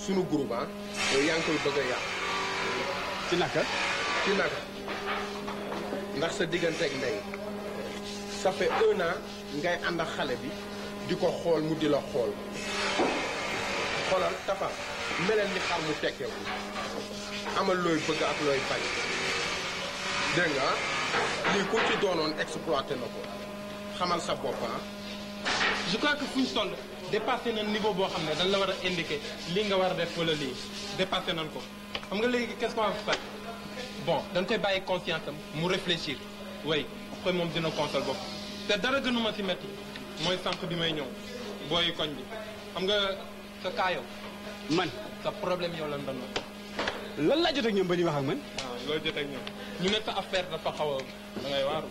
sunu groupe ah yow yaa ngi koy bëgg a yàq ci naka ci naka ndax sa digganteeg ndey ça fait un an ngay ànd ak xale bi di ko xool mu di la xool xoolal tafa meleen ni xar mu tekkeeku amal looy bëgg ak looy bañ dégg nga lii ku ci doonoon exploité na ko xamal sa bopp ah je crois que fu ñu toll dépassé nañ niveau boo xam ne dañ la war a indiquer lii nga war a def wala lii dépassé nañ ko xam nga léegi qu'est-ce qu'on va faire bon dañ koy bàyyi conscience am mu réfléchir way après moom dina console bopp te dara gënuma ci métti mooy sànq bi may ñëw booy koñ bi xam nga sa kaa yow man sa problème yow lan doon lan laa jot ak ñoom ba di wax ak man waaw loolu jot ak ñoom ñu ne sa affaire dafa xaw a da ngay waaru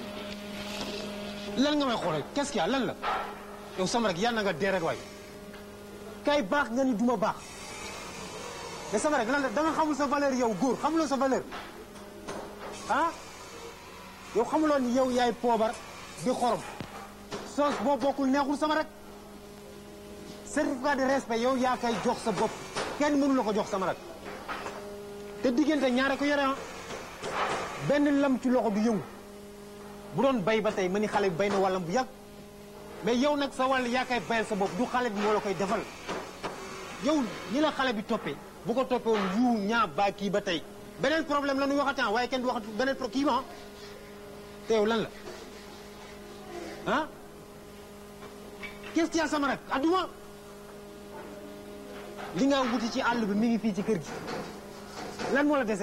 lan nga may xoolal qu'est-ce qu'il y a lan la yow sama rek yàlla na nga dee rek waay kay baax nga ni duma baax mais sama rek lan la da nga xamul sa valeur yow góor xamuloo sa valeur ah yow xamuloo ni yow yaay poobar di xorom soos boo bokkul neexul sama rek certificat de respect yow yaa koy jox sa bopp kenn mënu la ko jox sama rek te diggante ñaare ko yore ah benn lam ci loxo du yëngu bu doon bay ba tey ma ni xale bi bay na wàllam bu yàgg mais yow nag sa wàll yaa koy bayal sa bopp du xale bi moo la koy defal yow ni la xale bi toppee bu ko toppee woon yu ñaa baa kii ba tey beneen problème la ñuy waxataan waaye kenn du waxat beneen pro kii ma te yow lan la ah qu'est-ce qu'il y a sama rak adduma li nga wuti ci àll bi mi ngi fii ci kër gi lan moo la dese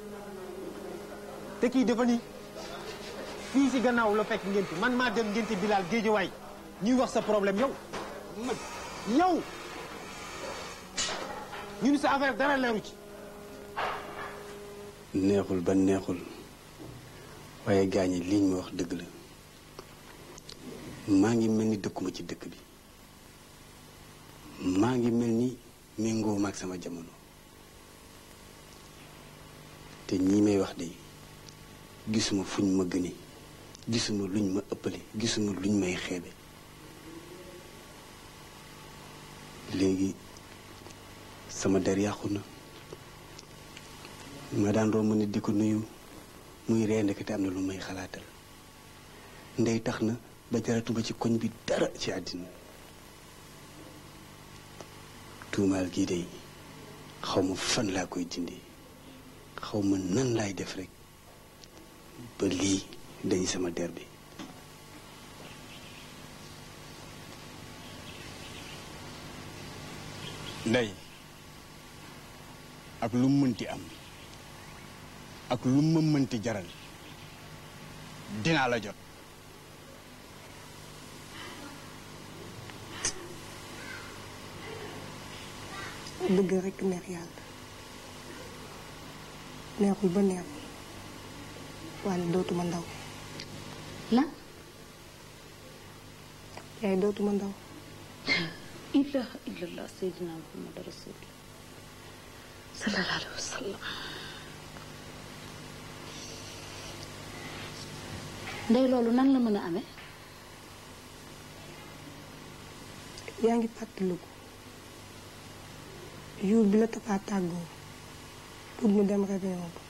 te kii dafa ni fii si gannaaw la fekk ngénte man maa dem ngénte bilaal géejawaay ñuy wax sa problème yow man yow ñu ni sa affaire dara leeru ci neexul ba neexul waaye gaañi liñ ma wax dëgg la maa ngi mel ni dëkkuma ci dëkk bi maa ngi mel ni méngoo maag sama jamono te ñii may wax de gisuma fuñ ma gëne gisuma luñ ma ëppale gisuma luñ may xeebe léegi sama der yàqu na ma daan romb nit di ko nuyu muy ree ndekete am na lu may xalaatal ndey tax na ba jaratuma ci koñ bi dara ci àddina tuumaal gii de xaw ma fan laa koy dindi xaw ma nan laay def rek ba lii dañ sama der bi ndey ak lu mu mënti am ak lu ma mënti jaral dinaa la jot dëgg rekk neex yàlla neexul ba neexul waaye dootuma ndaw lan yaay dootuma ndaw ilaha illallah seydina muhammad rasulullah sallallahu alayhi wa sallam ndey loolu nan la mën a amee yaa ngi fàttaliku jour bi la tapaa tàggoo pour ñu dem réveillon ba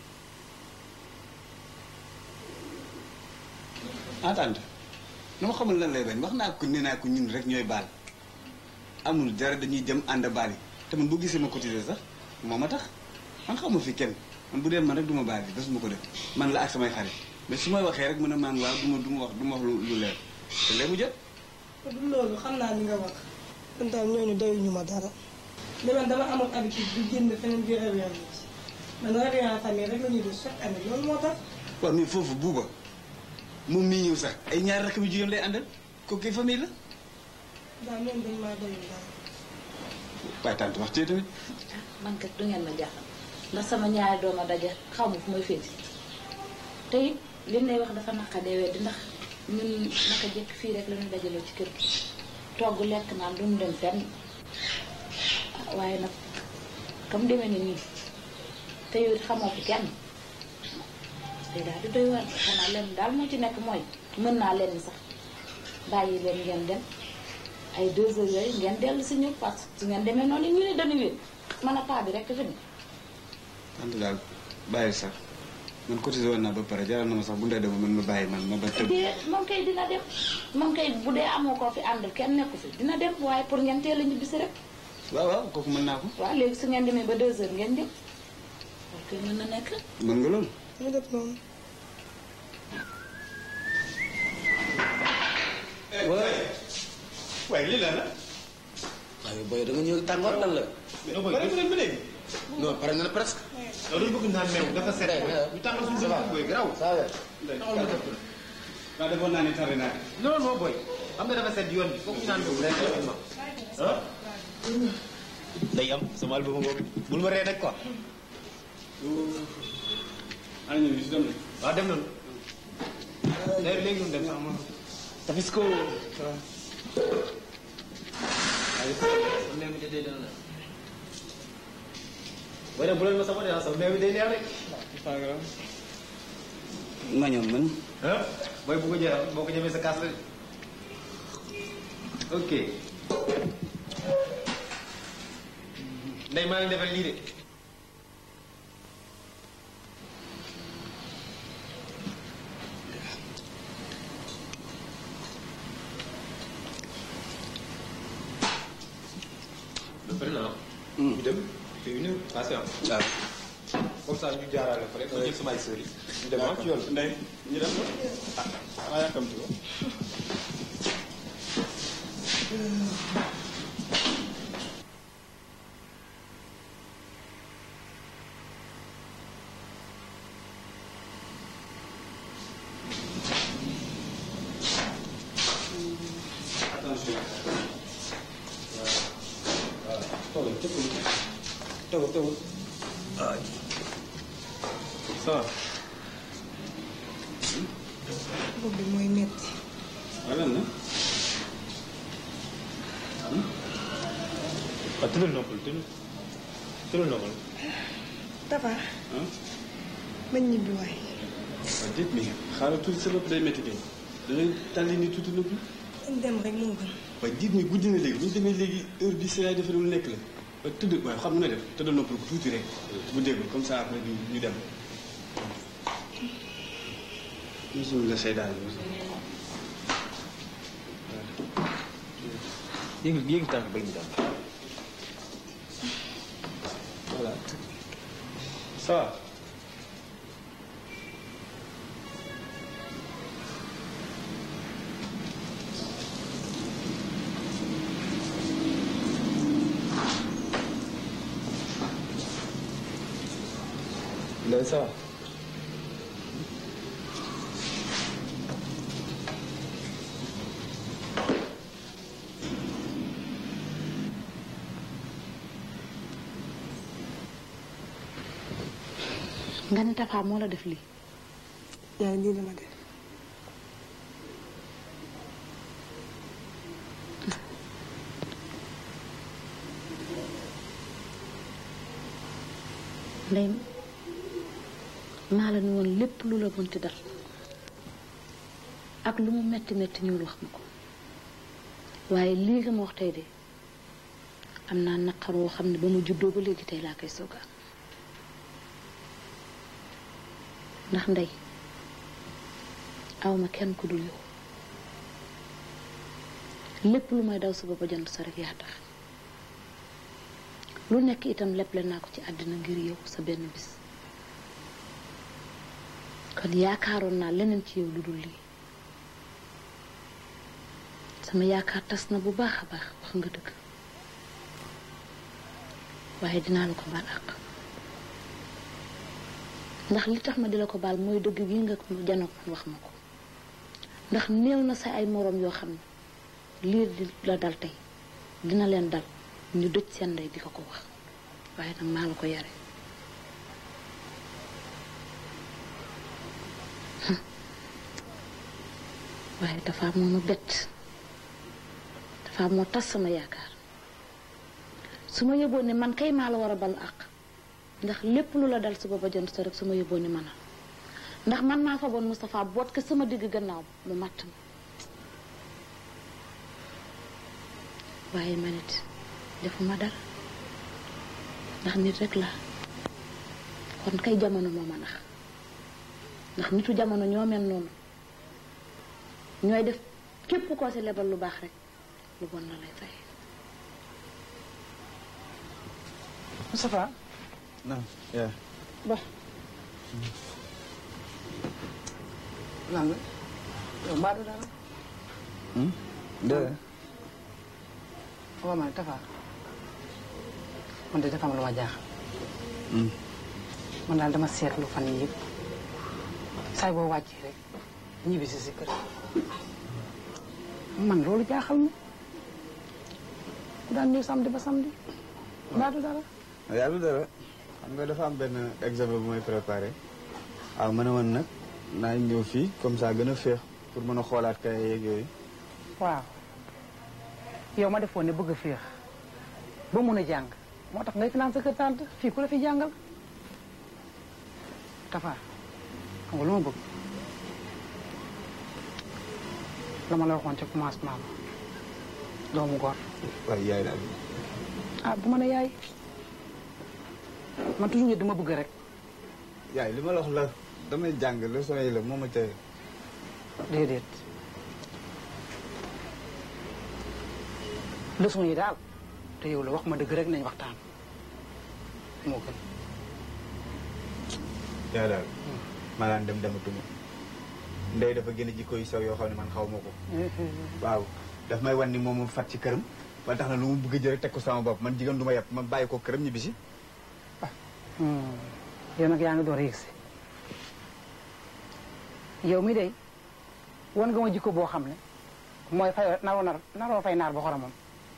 entente nu ma xamul lan lay bañ wax naa ko nee naa ko ñun rek ñooy baal amul dara dañuy jëm ànd baal yi te man bu gisee ma cotiser sax moo ma tax man xaw ma fi kenn man bu dee man rek du ma baal yi bés ma ko def man la ak samay xarit mais su may waxee rek mën a maan waaw du ma du ma wax du ma wax lu lu leer te léegi mu jot du loolu xam naa li nga wax man daal ñooñu doyuñu ma dara mais man dama amoon habitude di génn feneen biir réveillon bi man réveillon famille rek la ñuy def chaque année loolu moo tax waaw mais foofu buuba moom mii ñëw sax ay ñaar rakk bi jigéen lay àndal kooku kay famille la daal ñoom dañ maa doyul dara waaye tante wax tey tamit man kat du ngeen ma jaaxal ndax sama ñaari doom a daje xaw ma fu may féeti te it li lay wax dafa naqadee weddi ndax ñun naka jekk fii rek la ñu dajaloo ci kër gi togg lekk naan duñu dem fenn ah, waaye nag comme demee ni nii te yow it xamoo fi kenn day daal di doy waar xanaa lenn daal moo ci nekk mooy mën naa lenn sax bàyyi leen ngeen dem ay deux heures yooyu ngeen dellu si ñëw parce que su ngeen demee noonu ñu ne dañu wéet man a paa bi rek fi ne tante daal bàyyi sax man cotisé woon naa ba pare jaral na ma sax bu ndee dema man ma bàyyi man ma ba tëb dee moom kay dina dem moom kay bu dee amoo koo fi àndal kenn nekku fi dina dem waaye pour ngeen teel a ñibbisi rek waaw waaw kooku mën naa ko waaw léegi su ngeen demee ba deux heures ngeen dem ok mën na nekk mën nga loolu ñu def noonu waaye lii la la. waaye booy da nga ñëw tàngoor lan la. non booy pare nga ba léegi. non pare na presque. yow dañu bëgg naan meew dafa set. ñu tàngal suñu dëkk booy garaaw. saa weer. taxawal ma def ko. waaw defoon naa ne tardé naa non non booy. xam nga dafa set yoon bi foog ñu naan meew rek ah. day am sama album boobu bul ma ree rek quoi. ana ñu si dem na waaw dem nañu. d'ailleurs léegi ñu dem sax ma. tafis ko. booy dem bu leen ma sama neex sax meew bi day neex rek. nga ñoom man ah booy bu ko jeexal boo ko ñemee sa kaas la de. ok. ndey maa ngi defal lii de. ba pare naa ñu dem te une heure passé am. waaw comme ça ñu jaarale fa rek ma jël sama ay sœurs yi. ñu dem ah ci yoon bi. ndey ñu dem ah xanaa yàkkamti ko attention toogal tëppul toogal toogal. ça va. bopp bi mooy metti ragal na waaw tëddal noppal tëddal tëddal noppal. Tafa ah ma ñibbi waay waaw déet mi xaaral tuuti sa bopp day métti kay da ngay tàlli ni tuuti noppi dañ dem rek moo gën waaye jiit mi guddi na léegi bu ñu demee léegi heure bi si yaay defee lu nekk la ba tëdd waaye xam nga def tëdd noppal ko tuuti rek bu déglu comme ça après ñu ñu dem mosul la say daal yéegi yéegi tànk bala mu daal. voilà ça va Ndeye ça va. nga ne Tafa moo la def lii yaay lii dama def ndey maa la ni woon lépp lu la mënti dal ak lu mu metti metti ñuul wax ma ko waaye lii nga ma wax tey de am naa naqar woo xam ne ba mu juddoo ba léegi tey laa koy sooga ndax ndey awma kenn ku dul yow lépp lu may daw sa ba jant sa rek yaa tax lu nekk itam leble naa ko ci àddina ngir yow sa benn bis kon yaakaaroon naa leneen ci yow lu dul lii sama yaakaar tas na bu baax a baax wax nga dëgg waaye dinaa la ko baal àq ndax li tax ma di la ko baal mooy dëgg gi nga janoog man wax ma ko ndax néew na sa ay moroom yoo xam ne lii di la dal tey dina leen dal ñu dëj seen ndey di ko ko wax waaye nag maa la ko yare waaye dafa moo ma bett dafa moo tas sama yaakaar su ma yëboon ne man kay maa la war a balu àq ndax lépp lu la dal suba ba jant sa rek su ma yëboon ne manal ndax man maa fa boon Moustapha boot ko sama digg gannaaw mu matt ma waaye man it defuma dara ndax nit rek la kon kay jamono moo ma nax ndax nitu jamono ñoo mel noonu ñooy def képp koo ci lebal lu baax rek lu bon la lay fay Moustapha non yaa ba lan la yow mbaa du dara dara waaw man Tafa man de dafa am lu ma jaaxal man daal dama seetlu fan yii yëpp saay boo wàccee rek ñibbi si si kër man loolu jaaxal ma ku daan ñëw samedi ba samedi mbaa du dara yàlla dara xam nga dafa am benn examen bu may préparé waaw ma ne woon nag naa ñëw fii comme ça gën a féex pour mën a xoolaat kay yeeg yooyu waaw yow ma defoon ne bëgg a féex ba mun a jàng moo tax ngay finance sa kër tante fii ku la fi jàngal Tafa xam nga lu ma bëgg la ma la waxoon ca commencement ba doomu góor waaye yaay daal ah bu ma ne yaay man toujours dama bëgg rek yaay li ma la wax la damay jàng leçon yi la moo ma tey déedéet leçon yi daal te yow la wax ma dëgg rek nañ waxtaan moo gën yaay daal maa daan dem dematuma ndey dafa gën a jikko yu sew yoo xam ne man xaw ma ko waaw daf may wan ni moom mu fat ci këram ba tax na lu mu bëgg a jël teg ko sama bopp man jigéen du ma yàpp ma bàyyi ko këram ñibbi si yow nag yaa ngi door a yëgsi yow mi day wan nga ma jikko boo xam ne mooy fay naroo nar naroo fay naar ba xoromam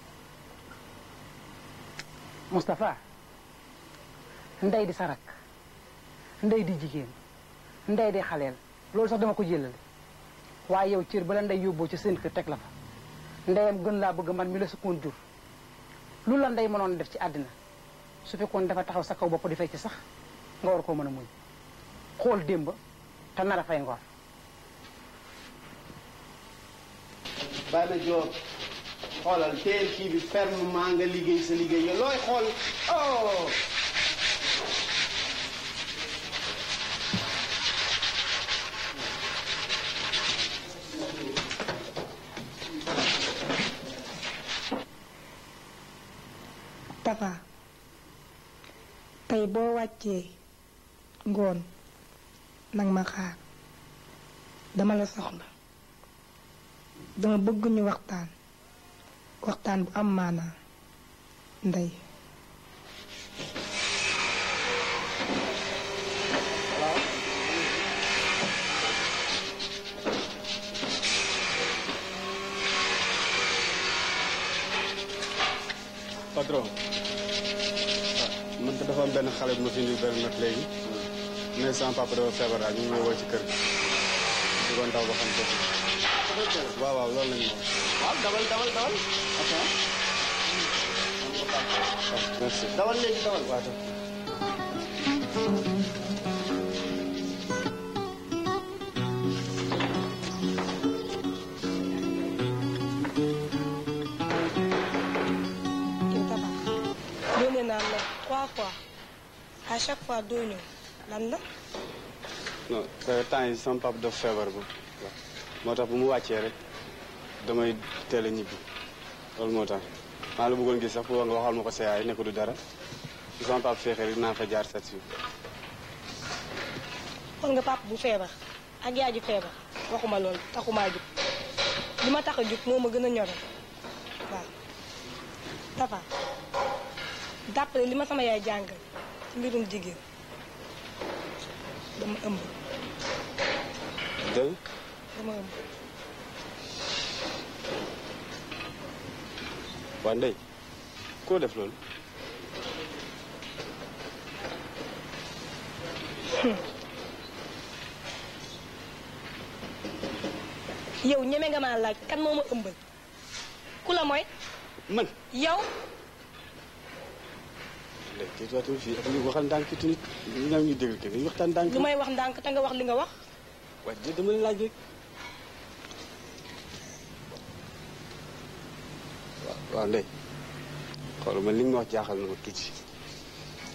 Moustapha ndey di sarak ndey di jigéen ndey di xaleel loolu sax dama ko jëlale waaye yow cër bala ndey yóbboo ci seen kër teg la fa ndeyam gën laa bëgg man mi la sukkoon jur lu la ndey mënoon def ci àddina su fekkoon dafa taxaw sa kaw bopp di fay ci sax nga war koo mën a muñ xool démb te nar a fay ngor bàyyi ma joor xoolal teel kii bi fermement nga liggéey sa liggéey yow looy xool oh Tafa tey boo wàccee ngoon nag ma xaar dama la soxla dama bëgg ñu waxtaan waxtaan bu am maanaa ndey patron man dafa am benn xale bu ma fi indil benn note léegi mais sama papa dafa feebar daal ñu ngi may woo ci kër gi di ko ndaw ba xam ko waaw waaw loolu lañu wax waaw dawal dawal dawal merci dawal léegi dawal waaw yow Tafa yónnee naa la trois fois à chaque fois doo ñëw lan la non temps yi sama papa dafa feebar ba moo tax bu mu wàccee rek damay teel a ñibbi loolu moo tax maa la bëggoon gis sax pour nga waxal ma ko sa yaay ne ko du dara su sama papa feexee rek naa fa jaar set si xool nga papa bu feebar ak yaay ji feebar waxuma loolu taxumaa jug li ma tax a jug moo ma gën a ñoral waaw Tafa dàppale li ma sama yaay jàngal ci mbirum jigéen dama ëmb dëgg dama ëmb waa ndey koo def loolu yow ñeme nga maa laaj kan moo ma ëmbal ku la mooy man yow léegi kii tuuti fii ak li waxal ndànk tuuti nit ñoom ñu déglu kenn dañuy waxtaan ndànk. lu may wax ndànk te nga wax li nga wax waaye de dama la laaj rek. waaw waaw ndey xool man li nga ma wax jaaxal na ma tuuti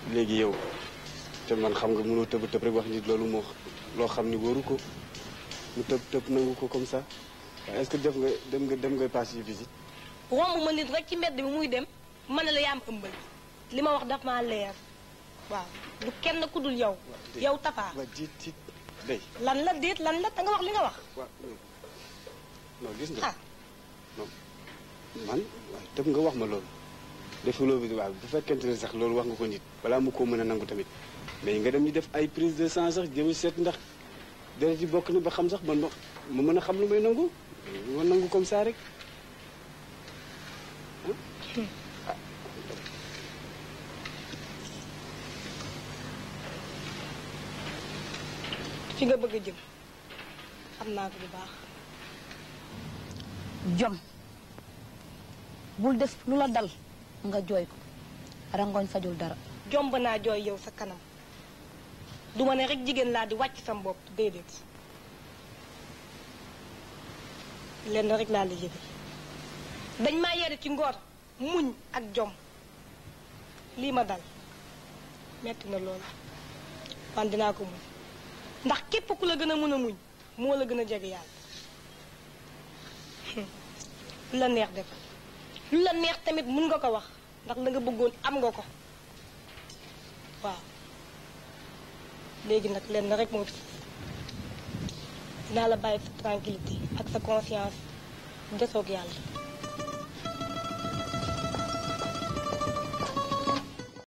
léegi yow te man xam nga mënoo tëb tëb rek wax nit loolu moo loo xam ni wóoru ko mu tëb tëb nangu ko comme ça waaye est-ce que def nga dem nga dem ngay passé visite romb ma nit rek ci mbedd bi muy dem ma ne la yaa am ëmbal li ma wax daf maa leer waaw du kenn ku dul yow yow Tafa waa jiit jiit day lan la déet lan la da nga wax li nga wax waaw non gis nga ah non man waaye tëb nga wax ma loolu defuloo bi waaw bu fekkente ne sax loolu wax nga ko nit balaa mu koo mën a nangu tamit mais nga dem ñu def ay prise de sang sax jëm seet ndax deret yi bokk na ba xam sax man ma ma mën a xam lu may nangu ma nangu comme ça rek fi nga bëgg a jëm xam naa ko bu baax jom bul def lu la dal nga jooy ko rangoñ fajul dara jomb naa jooy yow sa kanam du ma ne rek jigéen laa di wàcc sam bopp déedéet lenn rek laa la yëge dañ maa yere ci ngor muñ ak jom lii ma dal metti na loolu wan dinaa ko muñ ndax képp ku la gën a mën a muñ moo la gën a jege yàlla lu la neex def lu la neex tamit mun nga ko wax ndax la nga bëggoon am nga ko waaw léegi nag lenn rek moo fi dinaa la bàyyi sa tranquillité ak sa conscience desoog yàlla